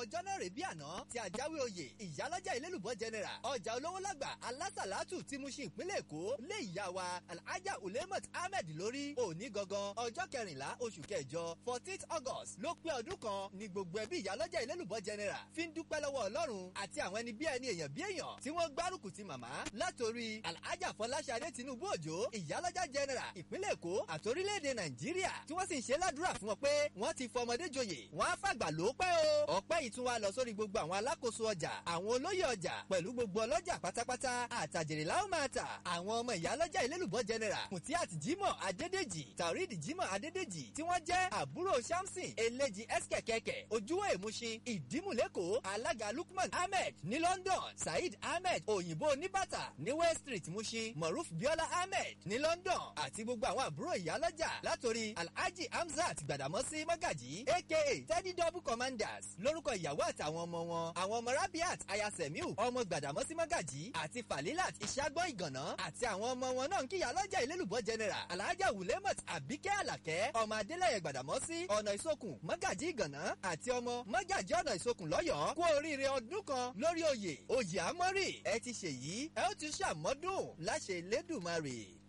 ọjọ́ náà rè bí àná tí àjáwé oyè ìyálọ́jà ìlélùbọ́ general ọjà olówó lágbà alásàlátù tí mú sí ìpínlẹ̀ èkó lé ìyá wa alhaja ulemat ahmed lórí òní gangan ọjọ́ kẹrìnlá oṣù kẹjọ fourteenth august ló pé ọdún kan ní gbogbo ẹbí ìyálọ́jà ìlélùbọ́ general fi ń dúpẹ́ lọ́wọ́ ọlọ́run àti àwọn ẹni bí ẹni èèyàn bí èèyàn tí wọ́n gbárùkù ti màmá látòrí alhaja fọláṣadé tinubu òjò ìyálọ́jà general ìpínlẹ̀ èkó àtòrílẹ̀-èdè nàìjíríà tí wọ́n sì ń ṣe ládùúrà fún wọn pé wọ́n ti fọmọdé joyè wọ́n á fàgbà ló pẹ́ o. ọpẹ́ yìí tún wá lọ sórí gbogbo àwọn alákòóso ọjà àwọn olóyè ọjà pẹ̀lú gbogbo ọlọ́jà pátápátá àtàjèrè láwọn máa tà àwọn ọmọ ìyálọ́jà ìlélùbọ́ general mutiat jimoh adédèjì taurid jimoh adédèjì tí wọ́n jẹ́ àbúrò samson eléjì ẹsikẹ̀kẹ̀kẹ̀ ojúwọ̀ èmúṣin ìdímùlẹ́kọ̀ alága lukman ahmed ní london saheed ahmed òyìnbó oníbàtà ní west street mushin moruf biola ahmed ní london àti gbogbo àwọn àbúrò ìyálọ́jà látòrí alhaji hamzat gbàdámọ́sí mọ́gàjì aka teddy double commanders lórúkọ ìyàwó àtàwọn ọmọ wọn àwọn ọmọ rabiat ayasemiu ọmọ gbàdámọ́sí mọ́gàjì àti falilat ìṣàgbọ́ ìgànná àti àwọn ọmọ wọn náà ń kíyà lọ́jà ìlélùbọ́ general alhaja wulemot abike alakẹ́ ọmọ adélẹ̀yẹ gbàdámọ́sí ọ̀nà ìsokùn mọ́gàjì ìgànná àti ọmọ mọ́gàjì ọ̀nà ìsokùn lọ́yọ̀ọ́ kú oríire ọdún kan lórí oyè oyè àmọ́rì ẹ ti ṣèyí ẹ ó ti ṣàmọ́dún láṣẹ elédùnmarè.